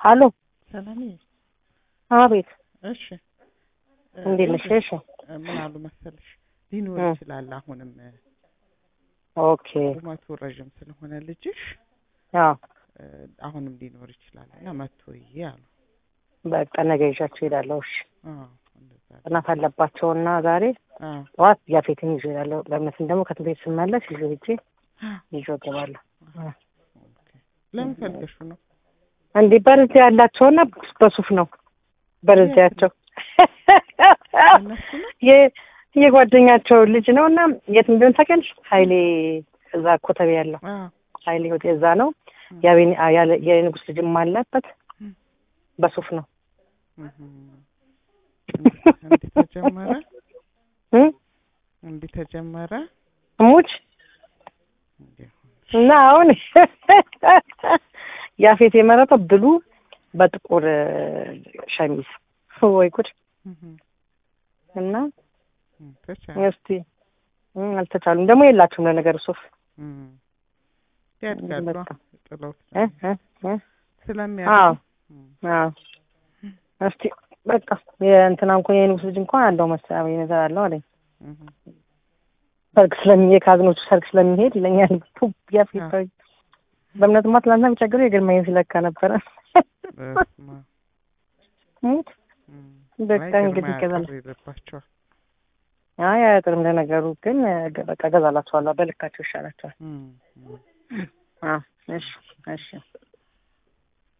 አሎ ሰላምዬ አቤት እሺ እ እንዴት ነሽ? ይኸውልሽ፣ እሺ እ ምን አሉ መሰለሽ ሊኖር እ ይችላል አሁንም እ ኦኬ ቁመቱ ረዥም ስለሆነ ልጅሽ አዎ እ አሁንም ሊኖር ይችላል እና መጥቶ ይሄ አሉ። በቃ ነገ ይዣቸው እሄዳለሁ። እሺ አዎ እንደዛ ነው። ጥናት አለባቸውና ዛሬ አዎ ጠዋት ያፌትን ይዤ እሄዳለሁ። ለምንስን ደግሞ ከትምህርት ቤት ስመለስ ይዤ ሄጄ ይዤው እገባለሁ። እ ኦኬ። ለምን ፈልገሽው ነው? እንዴ በርዝ ያላቸውና በሱፍ ነው በርዚያቸው እነሱ ነው የ- የጓደኛቸው ልጅ ነው እና የት እንደሆነ ታውቂያለሽ? ኃይሌ እዛ ኮተቤ ያለው አዎ ኃይሌ ሆቴል እዛ ነው። የአቤኒ አ- ያለ- የንጉስ ልጅም አለበት በሱፍ ነው እህ እንዲህ ተጀመረ እ እንዲህ ተጀመረ ሙች እንዲህ እና አሁን ያፌት የመረጠው ብሉ በጥቁር እ፣ ሸሚዝ ወይ ጉድ እህ እና እህ ተቻለ እስቲ እ፣ አልተቻሉም ደግሞ የላችሁም ለነገር ሱፍ እህ ያድጋሉ በቃ ጥለው እ እ እ አዎ ስለሚያድጉ እህ አዎ እስቲ በቃ የእንትና እንኳን የንጉስ ልጅ እንኳን አለው መሰለኝ ነገር አለው አለኝ እህ ሰርግ ስለሚ የካዝኖቹ ሰርግ ስለሚሄድ ይለኛል ፑ ያፌት በእምነትማ ትናንትና ቢቸግረው የግርማዬን ሲለካ ነበረ በስመ አብ ሙት እህ በቃ አይ እንግዲህ ግርማ ይገዛል ያጥር ይልባቸዋል አይ አያጥርም ለነገሩ ግን እ፣ በቃ እገዛላችኋለሁ በልካቸው ይሻላቸዋል እህ እህ አዎ እሺ እሺ